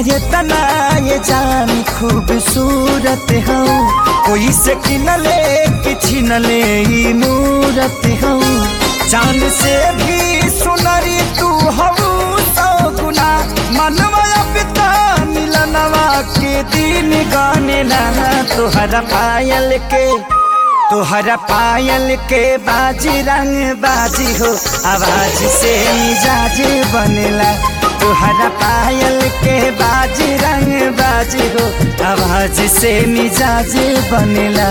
ये तना ये जान खूबसूरत हो कोई से किनले कि छिनले ई मूरत हो चांद से भी सुनरी तू हो सौ गुना मनवा पिता मिलनवा के दिन गाने लगा तुहरा पायल के तुहरा पायल के बाजी रंग बाजी हो आवाज से मिजाज बनेला तुहरा पायल के बाजी रंग बाजी हो आवाज से मिजाज बनेला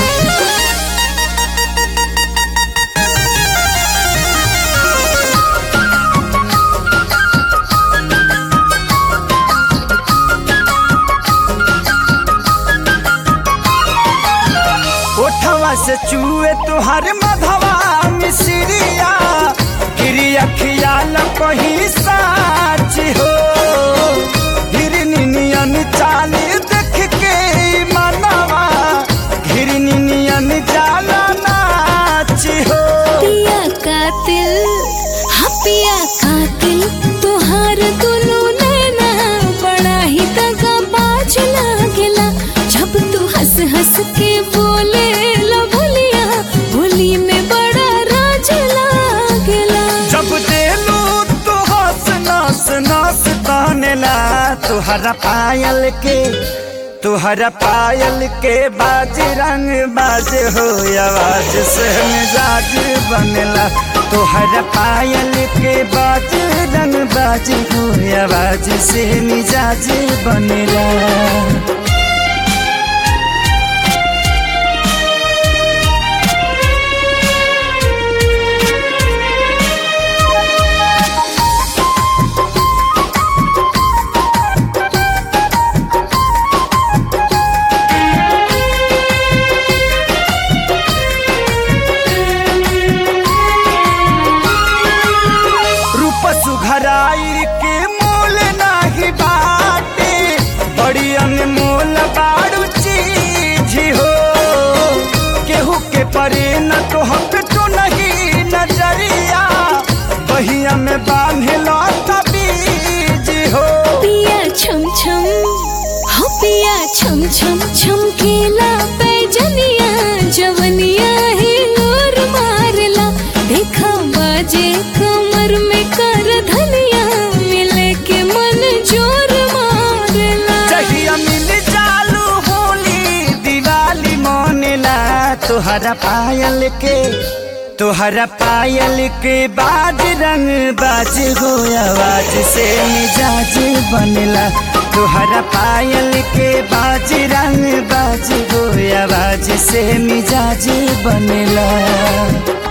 ओठवा से चूए तुहर मधवा मिसरिया गिरी अखिया कही साच हो हिरनियन चाल देख के मनवा हिरनियन जाला नाच हो पिया कातिल हाँ पिया कातिल तोहार दुनु नैना बड़ा ही दगा बाज लागेला जब तू हंस हंस के बोले ला भुलिया भोली में बड़ा राज लागेला जब देलू तो हंस नास नास तानेला तुहरा पायल के तुहरा पायल के बाज रंग बाज हो आवाज से मिजाज बनेला तुहरा पायल के बाज रंग बाज हो आवाज से मिजाज बनेला रूप सुघराई के मोल नाही बाटे बड़ी अनमोल बाड़ू चीज हो केहू के परे न तो हक तो नहीं नजरिया बहिया में बांधे लौटा बीज हो पिया छम छम हाँ पिया छम छम छमकेला पैजनिया जवनिया ही और मारला देखा बाजे कमर में कर धनिया मिले के मन जोर मारला जहिया मिल चालू होली दिवाली मोनेला तुहरा पायल के तुहरा पायल के बाज रंग बाज हो आवाज से मिजाज बनेला तुहरा पायल के बाज रंग बाज हो आवाज से मिजाज बनेला